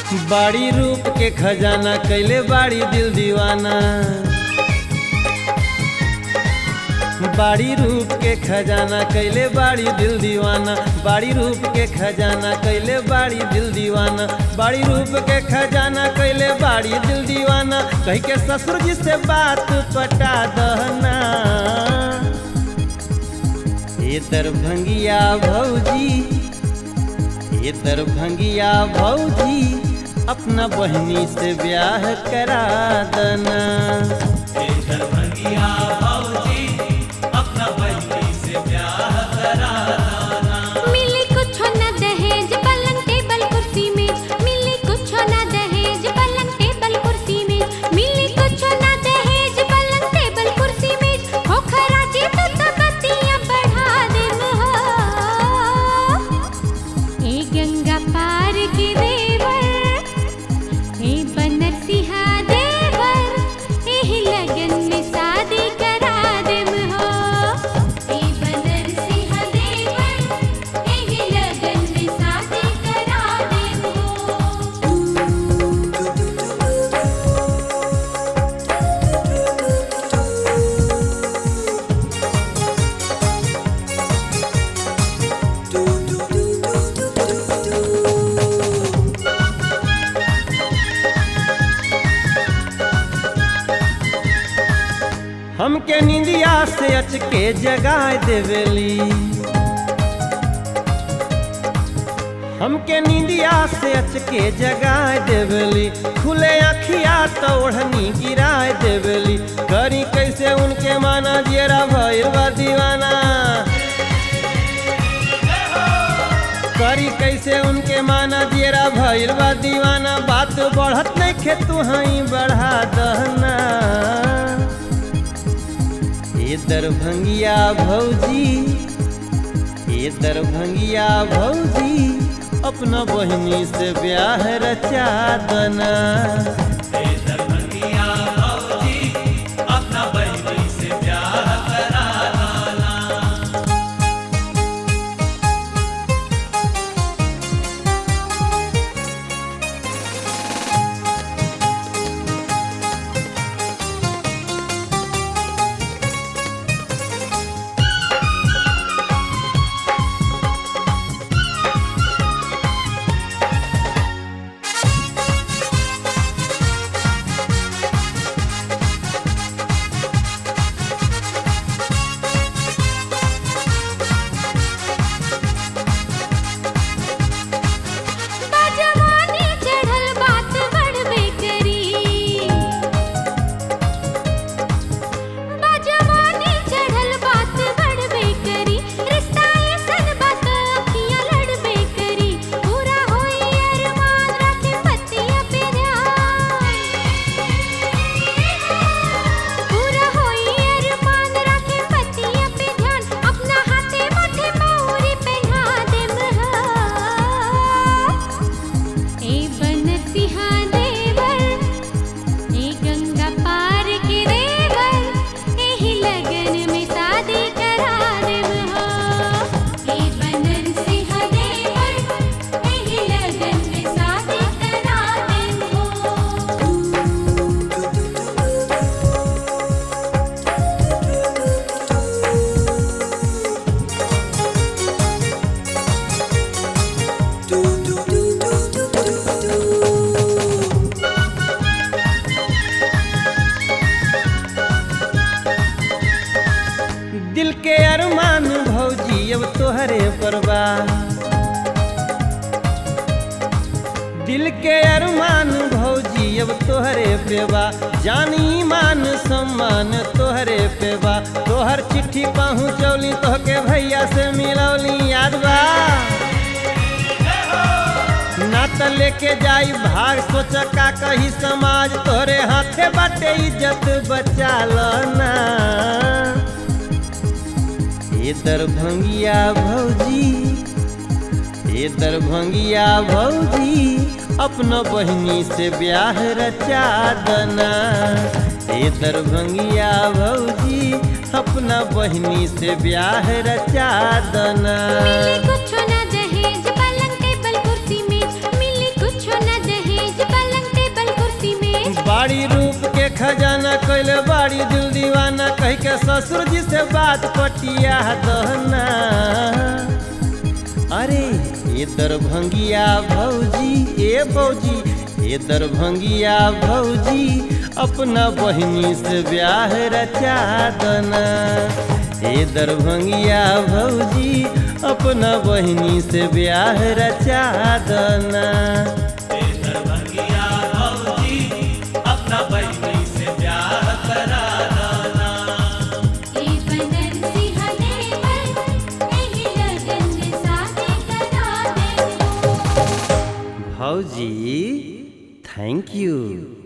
बाड़ी रूप के खजाना कैले बाड़ी दिल दीवाना बाड़ी रूप के खजाना कैले बाड़ी दिल दीवाना बाड़ी रूप के खजाना कैले बाड़ी दिल दीवाना बाड़ी रूप के खजाना कैले बाड़ी दिल दीवाना कह के ससुर जी से बात पटा दहना ये दरभंगिया भौजी ये दरभंगिया भौजी अपना बहनी से ब्याह करा देना मिली कुछ न दहेज पलंग टेबल कुर्सी में मिली कुछ न दहेज पलंग टेबल कुर्सी में मिली कुछ न दहेज पलंग टेबल कुर्सी में हो खराजी तो तबतियां बढ़ा दे हो ए गंगा पार के देवर ए बनर सिहा देवर एही लगन में शादी करा देम हो ए बनर सिहा देवर एही लगन में शादी करा देम हो हमके निंदिया से अचके जगाए देवेली हमके निंदिया से अचके जगाए देवेली खुले अखिया तो ओढ़नी गिराए देवेली करी कैसे उनके माना जेरा भैर बा दीवाना करी कैसे उनके माना जेरा भैर बा दीवाना बात बढ़त नहीं खे तू हई बढ़ा दहना ये दरभंगिया भौजी ये दरभंगिया भौजी अपना बहिनी से ब्याह रचा दना बाजवानी चढ़ल बात बढ़बे करी बाजवानी चढ़ल बात बढ़बे करी रिश्ता ऐसन बात अखियां लड़बे करी पूरा होई अरमान रखे पतिया पे ध्यान पूरा होई अरमान रखे पतिया पे ध्यान अपना हाथे माथे मौरी पहना देम हा ए बनसिहा देवर ए गंगा पार के देवर एही लगन में शादी करा देव हो ए बनसिहा देवर एही लगन में शादी करा देव हो दिल के अरमान भौजी अब तोहरे परवा दिल के अरमान भौजी अब तोहरे पेवा जानी मान सम्मान तोहरे पेवा तोहर चिट्ठी पहुँचौली तोहके भैया से मिलौली याद बा ना त लेके जाई भाग सोच का कही समाज तोहरे हाथे बाटे इज्जत बचा ना ये दरभंगिया भौजी ये दरभंगिया भौजी अपना बहिनी से ब्याह रचा दना ये दरभंगिया भौजी अपना बहिनी से ब्याह रचा दना मिली कुछ न दहेज पलंग टेबल कुर्सी में मिली कुछ न दहेज ससुर जी से बात पटिया दहना अरे ये दरभंगिया भौजी ए भौजी ये दरभंगिया भौजी अपना बहिनी से ब्याह रचा दना ए दरभंगिया भौजी अपना बहिनी से ब्याह रचा दना दरभंगिया भौजी अपना बहिनी से प्यार करा दाना ए बनन सिंह देवर एही लगन में शादी करा दे भौजी थैंक यू